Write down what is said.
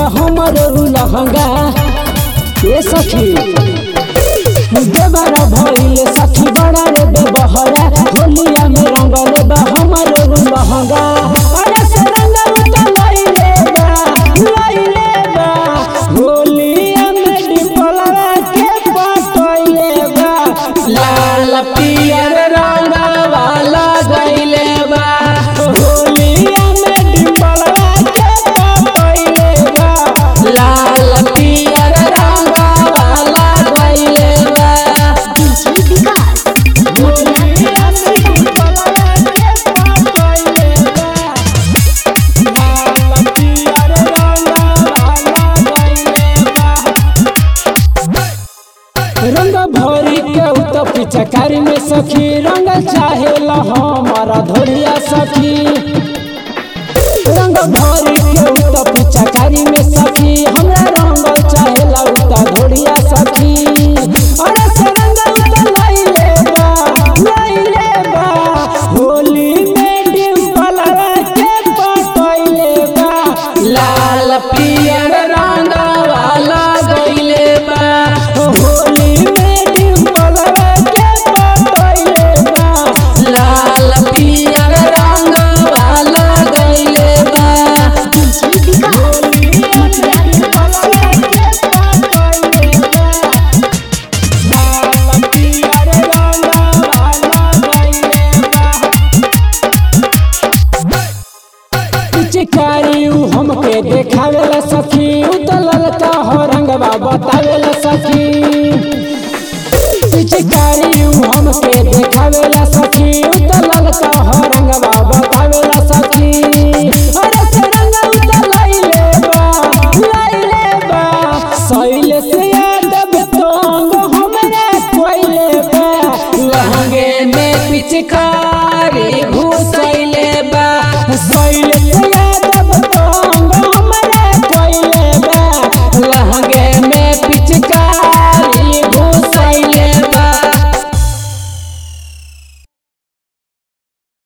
हमर लहंगा ए सखी देवरा भइल सखी बड़ा रे बेबहरा होलिया में रंगल बा हमर लहंगा अरे से रंग उत लइले बा लइले बा होलिया में डिपलवा के पटइले बा लाल पियर रंग वाला गइले बा होलिया में डिपलवा के पटइले बा लाल पियर रंग वाला गइले बा होलिया में डिपलवा के पटइले बा लाल पियर रंग वाला गइले बा रंग भरी के उत पिचकारी में सखी रंग चाहे हमारा धोरिया सखी रंग भरी के उत पिचकारी में सखी हमरा रंग चाहे उत धोरिया सखी अरे से रंग उत लइले बा लइले बा होली में डिम्पल के पटइले बा लाल पियर रंग वाला गइले बा होली में डिम्पल के पटइले बा लाल पियर रंग वाला गइले बा होली में डिम्पल के पटइले बा लाल पियर रंग वाला गइले बा पिचकारी उ हमके देखावेला सखी उ तो ललका हो रंगवा बतावेला सखी पिचकारी उ हमके देखा